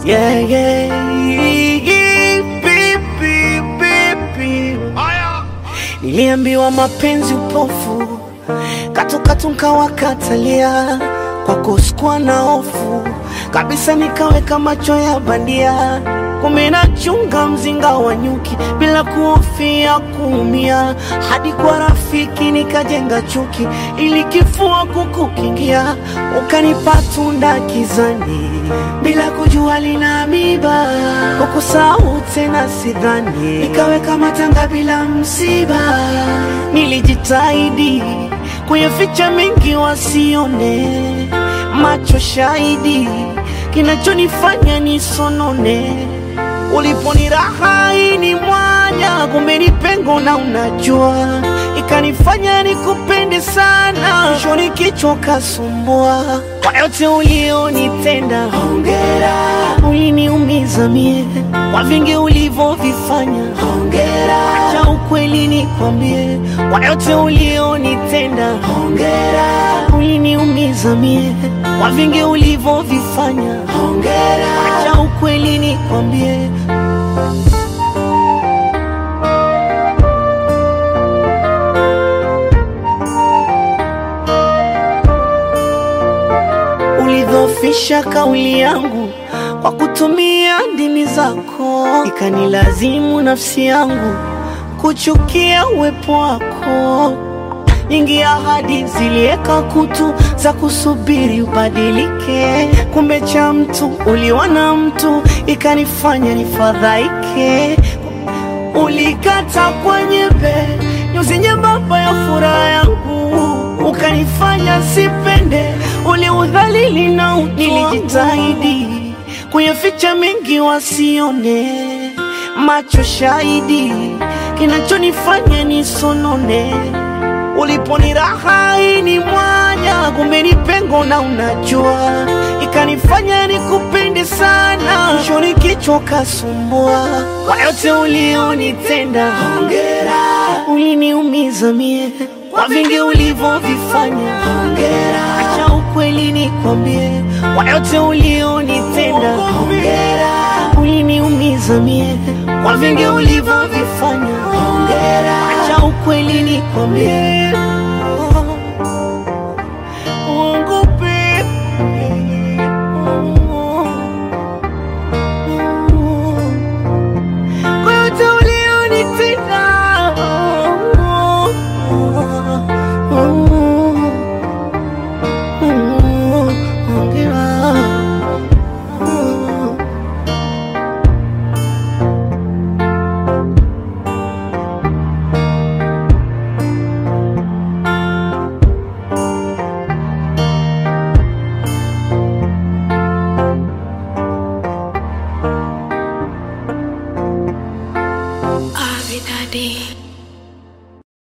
yeah, yeah, baby, baby. Niliambiwa mapenzi upofu, katukatu nkawakatalia, kwako sikuwa na hofu kabisa, nikaweka macho ya bandia, kumbe nachunga mzinga wa nyuki bila kuhofia kuumia, hadi kwa rafiki nikajenga chuki ili kifua kukukingia, ukanipa tunda kizani bila kujua lina miba, kukusahau tena sidhani, nikaweka matanga bila msiba, nilijitahidi kuyaficha mengi wasione, macho shahidi kinachonifanya nisonone. Uliponiraha ni mwanya, kumbe ni pengo na unajua, ikanifanya nikupende sana, shoni kichwa kasumbua. Kwa yote ulionitenda, hongera, uliniumiza mie kwa vingi ulivyovifanya, hongera, acha ukweli nikwambie, kwa yote ulionitenda, hongera, uliniumiza mie kwa vingi ulivyovifanya, hongera, acha ukweli nikwambie. Ulidhofisha kauli yangu kwa kutumia ndimi zako, ikanilazimu nafsi yangu kuchukia uwepo wako. Nyingi ahadi zilieka kutu za kusubiri ubadilike, kumbe cha mtu uliwa na mtu, ikanifanya nifadhaike. Ulikata kwa nyembe nyuzi nyembamba ya furaha yangu, ukanifanya sipende, uliudhalili na utu. Nilijitahidi kuyaficha mengi wasione, macho shahidi kinachonifanya nisonone. Uliponiraha ni mwanya, kumbe ni pengo na unajua, ikanifanya nikupende sana, shoni kichwa kasumbua. Kwa yote ulionitenda, hongera, uliniumiza mie kwa vingi ulivyovifanya, hongera, acha ukweli nikwambie, kwa yote ulionitenda, hongera, uliniumiza mie kwa vingi ulivyovifanya, hongera, acha ukweli nikwambie. Uongope. Kwa yote ulionitenda. Hongera. Avidadi.